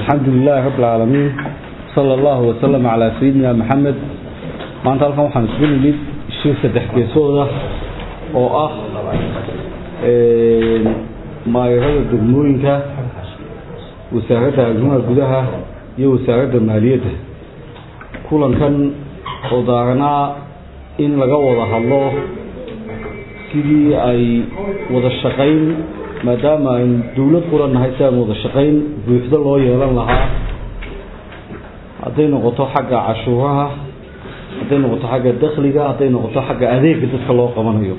الحمد لله رب العالمين صلى الله وسلم على سيدنا محمد maanta halkan waxaan isugu nimid shir saddex geesooda oo ah maayrada degmooyinka wasaaradda arrimaha gudaha iyo wasaaradda maaliyadda kulankan oo daaranaa in laga wada hadlo sidii ay wada shaqayn maadaama aynu dowlad quran nahay si aan wada shaqayn buuxdo loo yeelan lahaa hadday noqoto xagga cashuuraha hadday noqoto xagga dakhliga hadday noqoto xagga adeega dadka loo qabanayo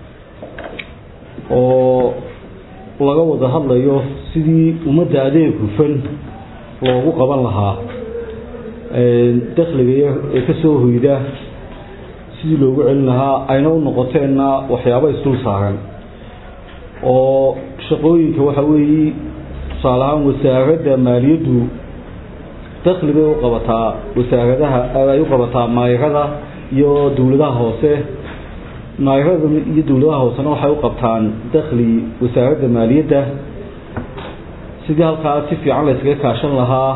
oo laga wada hadlayo sidii ummadda adeeg hufan loogu qaban lahaa dakhliga ee ka soo hoyda sidii loogu celin lahaa ayna u noqoteenna waxyaabo isdul saaran oo shaqooyinka waxa weeye tusaale ahaan wasaaradda maaliyaddu dakhli bay u qabataa wasaaradaha ay u qabataa maayarada iyo dowladaha hoose maayarada iyo dowladaha hoosena waxay u qabtaan dakhli wasaaradda maaliyadda sidii halkaa si fiican la yskaga kaashan lahaa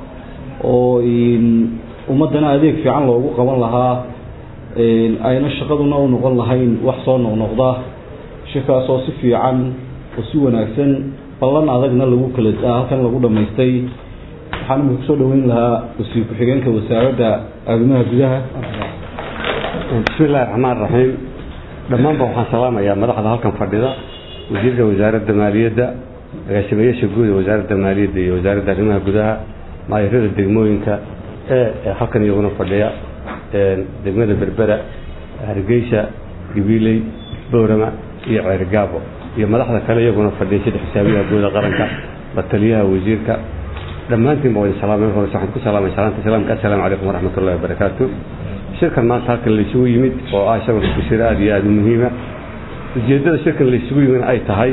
oo ummaddana adeeg fiican loogu qaban lahaa ayna shaqaduna u noqon lahayn wax soo noqnoqda shirkaas oo si fiican oo si wanaagsan ballan adagna lagu kala halkan lagu dhammaystay waxaan imika kusoo dhaweyn lahaa wasiir ku-xigeenka wasaaradda arrimaha gudaha bismi illahi raxmaan raxiim dhammaanba waxaan salaamayaa madaxda halkan fadhida wasiirka wasaaradda maaliyadda agaasimayaasha guud ee wasaaradda maaliyadda iyo wasaaradda arrimaha gudaha maayarada degmooyinka ee halkan iyaguna fadhiya degmada berbera hargeysa gabiiley boorama iyo ceergaabo iyo madaxda kale iyaguna fadhiya sida xisaabiyaha guuda qaranka bataliyaha wasiirka dhammaantiin ba wadin salaamay hore waxaan ku salaamay salaanta islaamka assalaamu calaykum waraxmat ullahi wabarakaatu shirkan maanta halkan la isugu yimid oo ah isagoo shir aada iyo aada u muhiima ujeeddada shirkan la isugu yimid ay tahay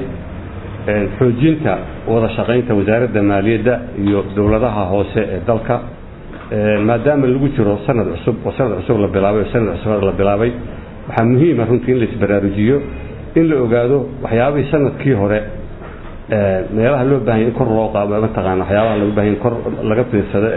xoojinta wada shaqaynta wasaaradda maaliyadda iyo dowladaha hoose ee dalka maadaama lagu jiro sanad cusub oo sanad cusub la bilaabay oo sanad cusub la bilaabay waxaa muhiima runtii in la isbaraarujiyo in la ogaado waxyaabihii sanadkii hore meelaha loo baahanya in kor loo qaado mataqaana waxyaabaha lagu bahanya in kor laga fiirsado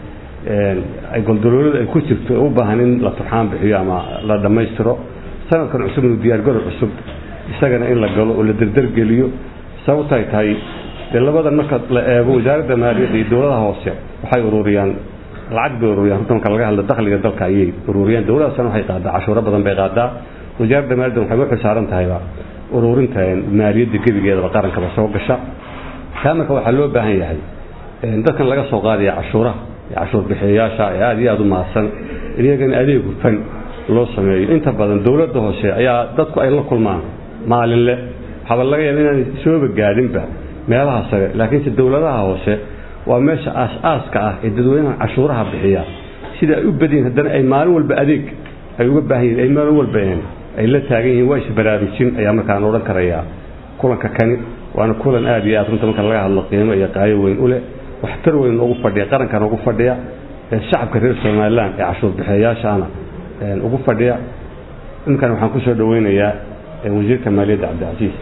ee ay goldoloolada ay ku jirto ee u baahan in la turxaan bixiyo ama la dhammaystiro sanadkan cusub inuu diyaargaro cusub isagana in la galo oo la derdergeliyo sababtay tahay dee labadan marka la eego wasaaradda maaliyadda iyo dowladaha hoose waxay ururiyaan lacag bay ururiyaan runta marka laga hadlo dakhliga dalka ayay ururiyaan dowladdaasna waxay qaadaa cashuuro badan bay qaadaa wasaaradda maaliyadda waxay u xilsaaran tahayba ururinta maaliyadda gebigeedaba qarankaba soo gasha taa marka waxaa loo baahan yahay dadkan laga soo qaadaya cashuuraha cashuur bixiyayaasha ee aada iyo aada u mahadsan iyagana adeeg hufan loo sameeyo inta badan dowladda hoose ayaa dadku ay la kulmaan maalinle waxaaba laga yaaba inaan sooba gaadhinba meelaha sare laakiinse dowladaha hoose waa meesha aas-aaska ah ee dadweynaha cashuuraha bixiya sida ay u badyihin haddana ay maalin walba adeeg ay uga baahan yihin ay maalin walba ay la taagan yihiin waa isbaraarujin ayaa markaan odhan karayaa kulanka kani waana kulan aada iyo aad runta marka laga hadlo qiimo iyo qaayo weyn u leh waxtar weyn ugu fadhiya qarankan ugu fadhiya shacabka reer somalilan ee cashuur bixiyayaashaana ugu fadhiya iminkan waxaan kusoo dhaweynayaa wasiirka maaliyadda cabdicasiis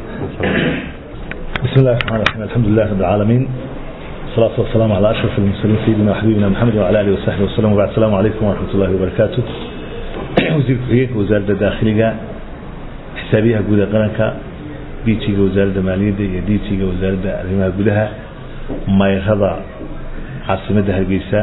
بسم الله الرحمن الرحيم الحمد لله رب العالمين والصلاة والسلام على أشرف المرسلين سيدنا وحبيبنا محمد وعلى آله وصحبه وسلم وبعد السلام عليكم ورحمة الله وبركاته وزير كحيك وزارة الداخلية حسابيها قودة قرنكا بيتيga wasaaradda maaliyadda iyo diitiga wasaaradda arrimaha gudaha mayrada caasimadda hargeysa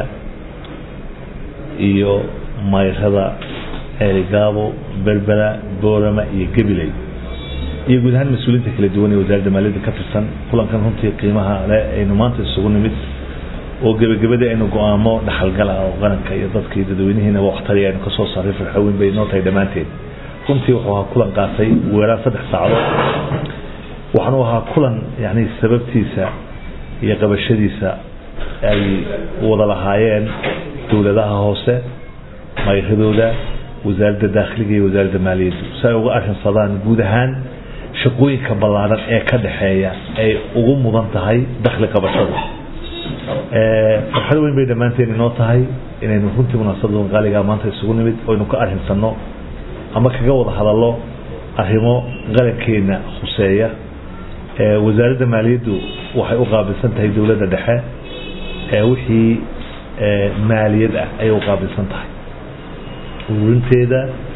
iyo mayrada ceerigaabo berbera boorama iyo gabiley iyo guud ahaan mas-uuliyiinta kala duwan ee wasaaradda maaliyadda ka tirsan kulankan runtii qiimaha le aynu maanta isugu nimid oo gebagabadii aynu go-aamo dhaxalgala oo qaranka iyo dadka iyo dadweynihiinaba waxtari aynu kasoo saaray farxooweyn bay noo tahay dhammaanteed runtii wuxuu ahaa kulan qaatay weeraan saddex saacadood waxaanu ahaa kulan yani sababtiisa iyo qabashadiisa ay wada lahaayeen dowladaha hoose mayradooda wasaaradda daakhiliga iyo wasaaradda maaliyaddu si ay uga arrinsadaan guud ahaan shaqooyinka ballaaran ee ka dhexeeya ay ugu mudan tahay dakhli qabashada farxad weyn bay dhammaanteen inoo tahay inaynu runtii munaasabadan qaaligaa maanta isugu nimid oynu ka arrinsanno ama kaga wada hadallo arrimo qarankeena khuseeya wasaaradda maaliyaddu waxay u qaabilsan tahay dowladda dhexe wixii maaliyad ah ayay u qaabilsan tahay ururinteeda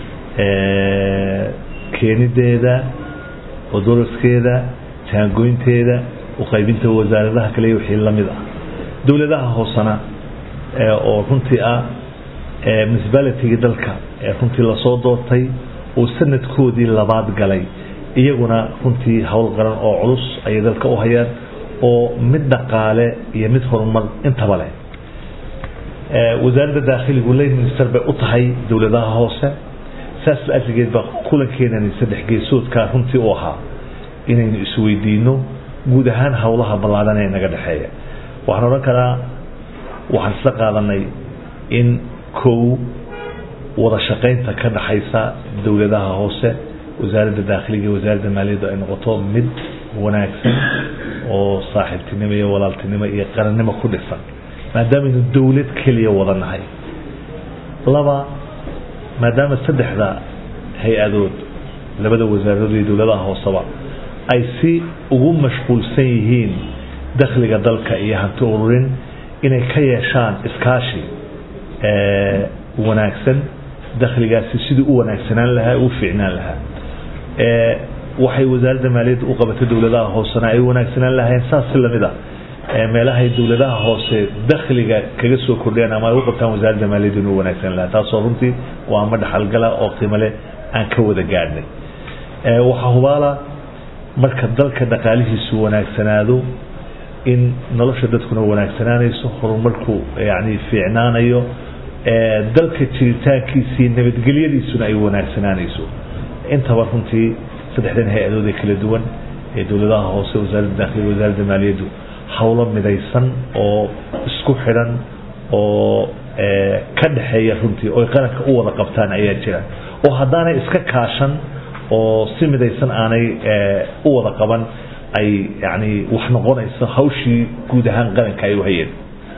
keenideeda odoraskeeda jaangoynteeda uqaybinta wasaaradaha kale wixii lamid ah dowladaha hoosena oo runtii ah municipalityga dalka ee runtii lasoo doortay oo sanadkoodii labaad galay iyaguna runtii howl qaran oo culus ayay dalka u hayaan oo mid dhaqaale iyo mid horumar intaba leh wasaaradda daakhiligu lay minister bay u tahay dowladaha hoose saas la-asligeed baa kulankeenani saddex geesoodkaa runtii u ahaa inaynu isweydiino guud ahaan howlaha ballaadhan ee naga dhexeeya waxaan odhan karaa waxaan isla qaadanay in kow wada shaqaynta ka dhaxaysa dowladaha hoose wasaaradda daakhiliga iyo wasaaradda maaliyaddu ay noqoto mid wanaagsan oo saaxiibtinimo iyo walaaltinimo iyo qarannimo ku dhisan maadaamaynu dowlad keliya wada nahay laba maadaama saddexda hay-adood labada wasaaradood iyo dowladaha hooseba ay si ugu mashquulsan yihiin dakhliga dalka iyo hanti ururin inay ka yeeshaan iskaashi wanaagsan dakhligaasi sidii u wanaagsanaan lahaa u fiicnaan lahaa waxay wasaaradda maaliyadda u qabatay dowladaha hoosena ay wanaagsanaan lahayn saas si lamid a meelahay dowladaha hoose dakhliga kaga soo kordhiyaan ama ay u qabtaan wasaaradda maaliyadda inuu wanaagsan lahaa taasoo runtii waa ama dhaxalgala oo qiimo leh aan ka wada gaadhnay waxaa hubaala marka dalka dhaqaalihiisu wanaagsanaado in nolosha dadkuna wanaagsanaanayso horumarku yani fiicnaanayo dalka jiritaankiisii nabadgelyadiisuna ay wanaagsanaanayso intaba runtii saddexdan hay-adood ee kala duwan ee dowladaha hoose wasaaradda dakhliga wasaaradda maaliyaddu howlo midaysan oo isku xidhan oo ka dhexeeya runtii oo qaranka u wada qabtaan ayaa jira oo haddaanay iska kaashan oo si midaysan aanay u wada qaban ay yani wax noqonayso hawshii guud ahaan qaranka ay u hayeen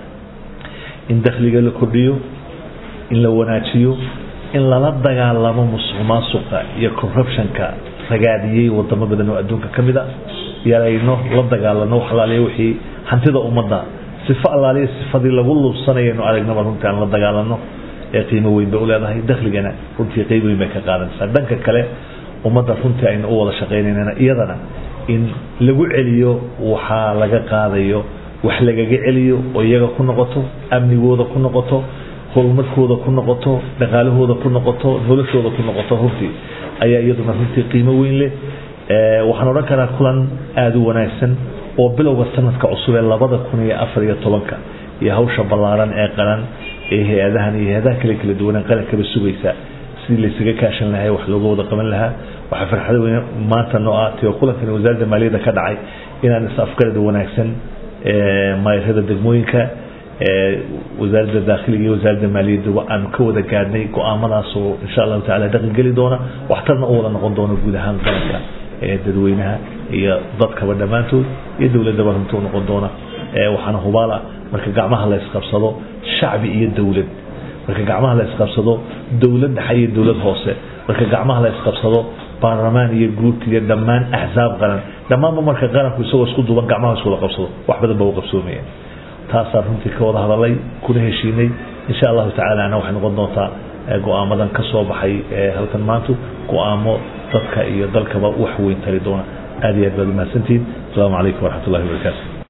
in dakhliga la kordhiyo in la wanaajiyo in lala dagaalamo musuq maasuqa iyo corruptionka ragaadiyey wadamo badan oo adduunka ka mid a yarayno la dagaalano wax alaaliya wixii hantida ummadda sifo allaaliya sifadii lagu luubsanayaynu aragnaba runtii aan la dagaalano ee qiimo weyn bay u leedahay dakhligana runtii qeyb weyn bay ka qaadanaysaa dhanka kale ummadda runtii aynu u wada shaqaynaynana iyadana in lagu celiyo waxaa laga qaadayo wax lagaga celiyo oo iyaga ku noqoto amnigooda ku noqoto horumarkooda ku noqoto dhaqaalahooda ku noqoto noloshooda ku noqoto runtii ayaa iyaduna runtii qiimo weyn leh waxaan odhan karaa kulan aada u wanaagsan oo bilowga sanadka cusub ee labada kun iyo afar iyo tobanka iyo hawsha ballaaran ee qaran ee hay-adahan iyo hay-adaha kale kala duwanee qarankaba sugaysa sidii laysaga kaashan lahaa wax looga wada qaban lahaa waxaa farxada weyn maanta noo ah tio kulankani wasaaradda maaliyadda ka dhacay inaan is afgarada wanaagsan mayrada degmooyinka wasaaradda daakhiliga iyo wasaaradda maaliyadduba aanu ka wada gaadhnay go-aamadaas oo insha allahu tacala dhaqan geli doona waxtarna u wada noqon doona guud ahaan qaranka ee dadweynaha iyo dadkaba dhammaantood iyo dowladdaba runtuu noqon doona waxaana hubaala marka gacmaha la isqabsado shacbi iyo dowlad marka gacmaha la isqabsado dowlad dhexe iyo dowlad hoose marka gacmaha la isqabsado baarlamaan iyo guurti iyo dhammaan axsaab qaran dhammaanba marka qaranku isagoo isku duuban gacmaha iskuwada qabsado wax badan ba u qabsoomaya taasaan runtii ka wada hadalay kuna heshiinay insha allahu tacala ana waxay noqon doontaa go-aamadan ka soo baxay halkan maantu go-aamo dadka iyo dalkaba wax weyn tari doona aad iyo aad baad umahadsantihiin asalaamu calaykum waraxmat ullahi wabarakaatu